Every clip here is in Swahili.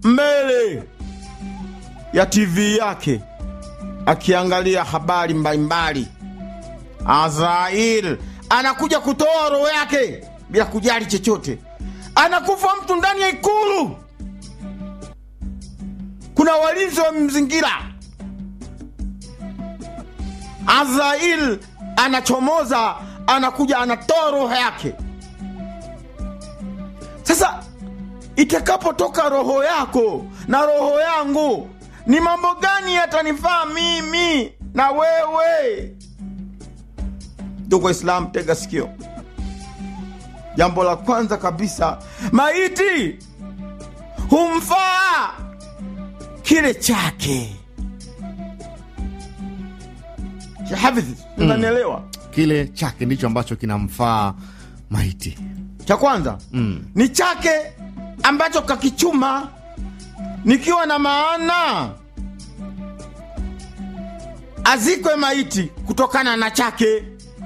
mbele ya TV yake akiangalia habari mbalimbali. Azrail anakuja kutoa roho yake bila kujali chochote. Anakufa mtu ndani ya ikulu, kuna walinzi wa mzingira. Azrail anachomoza, anakuja anatoa roho yake. Sasa itakapotoka roho yako na roho yangu, ni mambo gani yatanifaa mimi na wewe? Ndugu Waislamu, tega sikio. Jambo la kwanza kabisa, maiti humfaa kile chake. Hafidh, unanielewa? Kile chake ndicho ambacho kinamfaa maiti. Cha kwanza Mm. ni chake ambacho kakichuma, nikiwa na maana azikwe maiti kutokana na chake.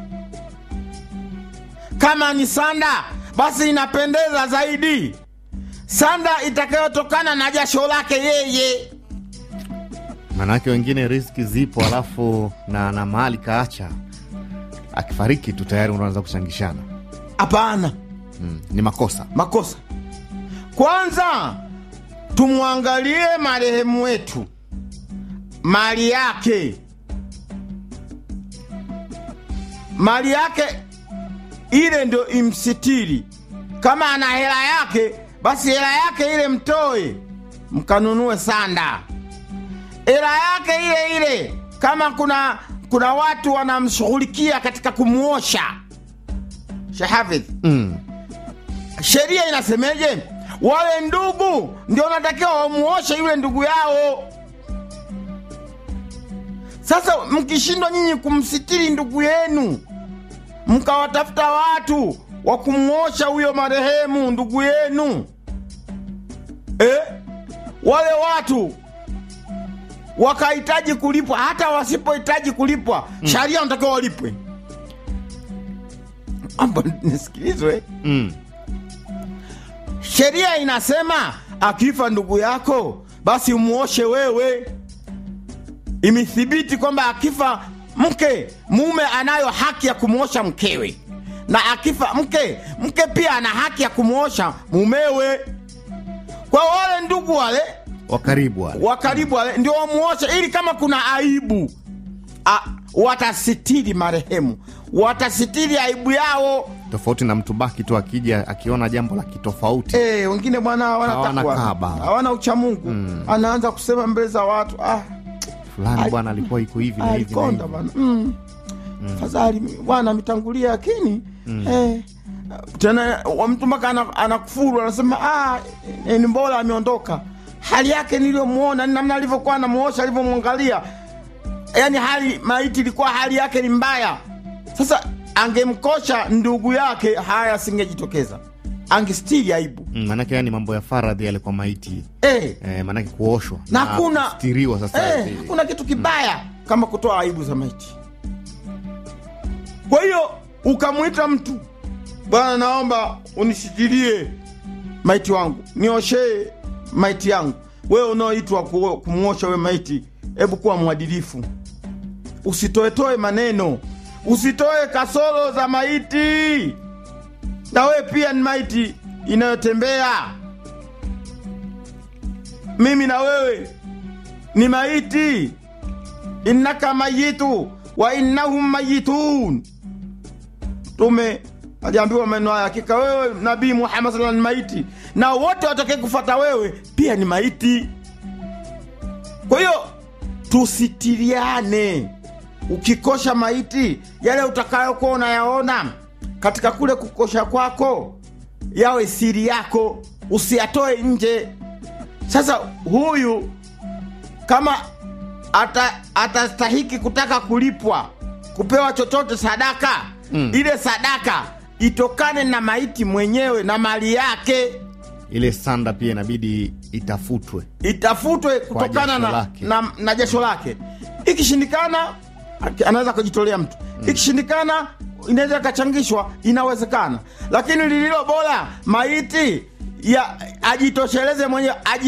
Kama ni sanda, basi inapendeza zaidi sanda itakayotokana na jasho lake yeye. Maanake wengine riski zipo, alafu na, na mahali kaacha, akifariki tu tayari unaanza kuchangishana. Hapana, Mm. Ni makosa. makosa. Kwanza tumwangalie marehemu wetu, mali yake, mali yake ile ndio imsitiri. Kama ana hela yake, basi hela yake ile mtoe mkanunue sanda. Hela yake ile ile, kama kuna kuna watu wanamshughulikia katika kumwosha. Shehafidh, Mm. sheria inasemeje? Wale ndugu ndio wanatakiwa wamuoshe yule ndugu yao. Sasa mkishindwa nyinyi kumsitiri ndugu yenu, mkawatafuta watu wa kumwosha huyo marehemu ndugu yenu eh? wale watu wakahitaji kulipwa, hata wasipohitaji kulipwa, sharia wanatakiwa walipwe. Amba nisikilizwe Mm. Sheria inasema akifa ndugu yako basi umuoshe wewe. Imethibiti kwamba akifa mke, mume anayo haki ya kumwosha mkewe, na akifa mke, mke pia ana haki ya kumwosha mumewe. Kwa wale ndugu wale Wa karibu wale. wa karibu wale ndio wamuoshe, ili kama kuna aibu a, watasitiri marehemu, watasitiri aibu yao. tofauti na mtu baki tu akija akiona jambo la kitofauti. Eh, wengine bwana hawana Hawana takwa, kaba. hawana uchamungu anaanza kusema mbele za watu ah, Fulani Ai- bwana alikuwa iko hivi na hivi na alikonda hivi. bwana mm. Fadhali bwana ametangulia, lakini eh, tena wa mtu mpaka ana- anakufuru anasema ah, eh, ni bora ameondoka. Hali yake niliyomwona ni namna alivyokuwa anamuosha, alivyomwangalia, yaani hali maiti ilikuwa hali yake ni mbaya. Sasa angemkosha ndugu yake, haya asingejitokeza, angestiri aibu Mm, maanake yani mambo ya faradhi yale kwa maiti eh. eh, maanake kuoshwa na hakuna kustiriwa sasa eh, eh, hakuna kitu kibaya kama kutoa aibu za maiti. Kwa hiyo ukamwita mtu, bwana, naomba unishikilie maiti wangu, nioshee maiti yangu. Wewe unaoitwa ku- kumwosha we maiti, hebu kuwa mwadilifu, usitoetoe maneno, usitoe kasoro za maiti. Na wewe pia ni maiti inayotembea. Mimi na wewe ni maiti, innaka mayitu wa innahum mayitun. Mtume aliambiwa maneno haya, hakika wewe Nabii Muhammad sallallahu alaihi wasallam ni maiti na wote watakaye kufata wewe pia ni maiti. Kwa hiyo tusitiriane. Ukikosha maiti, yale utakayokuwa unayaona katika kule kukosha kwako yawe siri yako, usiyatoe nje. Sasa huyu kama ata, atastahiki kutaka kulipwa kupewa chochote sadaka Mm. ile sadaka itokane na maiti mwenyewe na mali yake ile sanda pia inabidi itafutwe. itafutwe kutokana jasho na, lake. na, na jasho lake. Ikishindikana aki- anaweza kujitolea mtu, ikishindikana inaweza ikachangishwa, inawezekana, lakini lililo bora maiti ya ajitosheleze mwenyewe aji